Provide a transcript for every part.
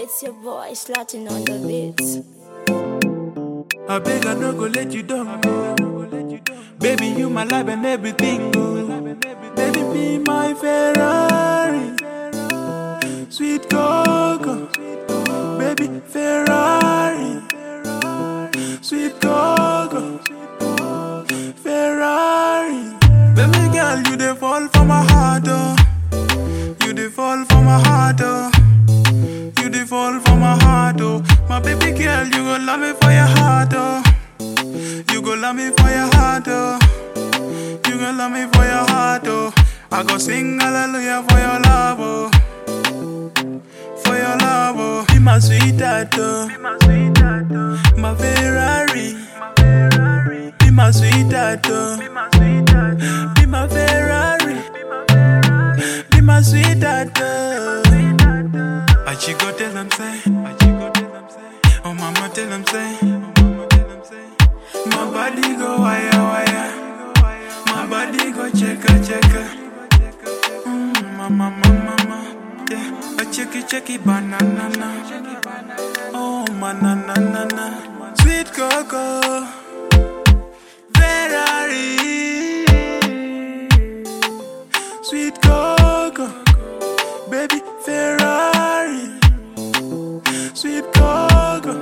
It's your boy slotting on the beats. I beg I no go let you down. Baby, you my life and everything. oh. Baby, be my Ferrari. Sweet Coco. Baby, Ferrari. Sweet Coco. Ferrari. Baby girl, you dey fall for my heart, oh. You dey fall for my heart, oh. You dey fall for my heart, oh. My baby girl, you go love me for your heart, oh. You go love me for your heart, oh. You go love me for your heart, oh. I go sing hallelujah for your love, oh. For your love, oh. Be my sweetheart, oh. My Ferrari. Be my sweetheart, oh. Be my Ferrari. Be my sweetheart, oh. I she go tell them say, I she go tell them say, oh mama tell them say, oh mama tell them say, my body go wire wire, my body go checka checka, mm, mama mama mama, yeah, a checky checky banana, oh manana nana, sweet coco, Ferrari, sweet coco, baby Ferrari. Sweet Coco,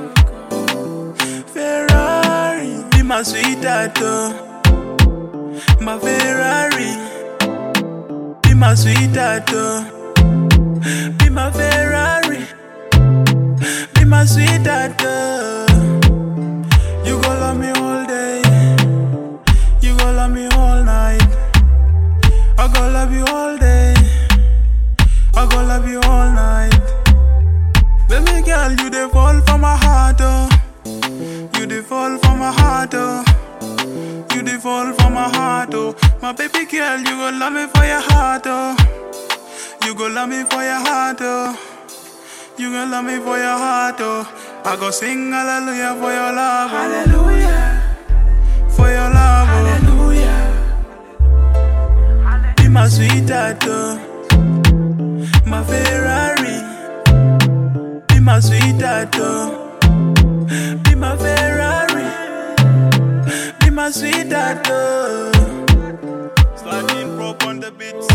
Ferrari, be my sweetheart, oh. my Ferrari, be my sweetheart, oh. be my Ferrari, be my sweetheart. oh. You go love me all day, you go love me all night. I go love you all day, I go love you all night. Baby girl, you dey fall for my heart, oh. You dey fall for my heart, oh. You dey fall for my heart, oh. My baby girl, you go love me for your heart, oh. You go love me for your heart, oh. You go love me for your heart, oh. I go sing hallelujah for your love, oh. Hallelujah. For your love, oh. Hallelujah. Be my sweetheart, oh. My Ferrari. Be my sweetheart, oh. Be my Ferrari. Be my sweetheart, oh. Sliding rope on the beats.